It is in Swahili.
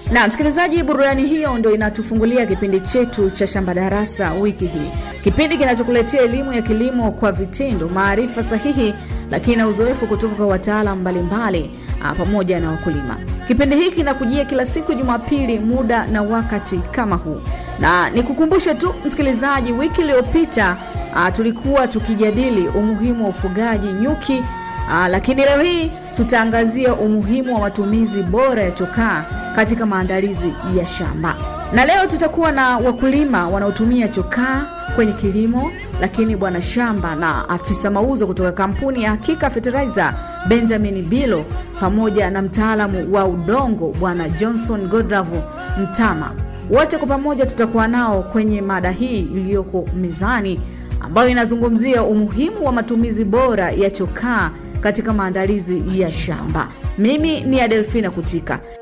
Na msikilizaji, burudani hiyo ndo inatufungulia kipindi chetu cha Shamba Darasa wiki hii, kipindi kinachokuletea elimu ya kilimo kwa vitendo, maarifa sahihi, lakini na uzoefu kutoka kwa wataalamu mbalimbali pamoja na wakulima. Kipindi hiki kinakujia kila siku Jumapili, muda na wakati kama huu, na nikukumbushe tu msikilizaji, wiki iliyopita tulikuwa tukijadili umuhimu wa ufugaji nyuki Aa, lakini leo hii tutaangazia umuhimu wa matumizi bora ya chokaa katika maandalizi ya shamba, na leo tutakuwa na wakulima wanaotumia chokaa kwenye kilimo, lakini bwana shamba na afisa mauzo kutoka kampuni ya Hakika Fertilizer Benjamin Bilo pamoja na mtaalamu wa udongo bwana Johnson Godravu Mtama. Wote kwa pamoja tutakuwa nao kwenye mada hii iliyoko mezani ambayo inazungumzia umuhimu wa matumizi bora ya chokaa katika maandalizi ya shamba. Mimi ni Adelfina Kutika.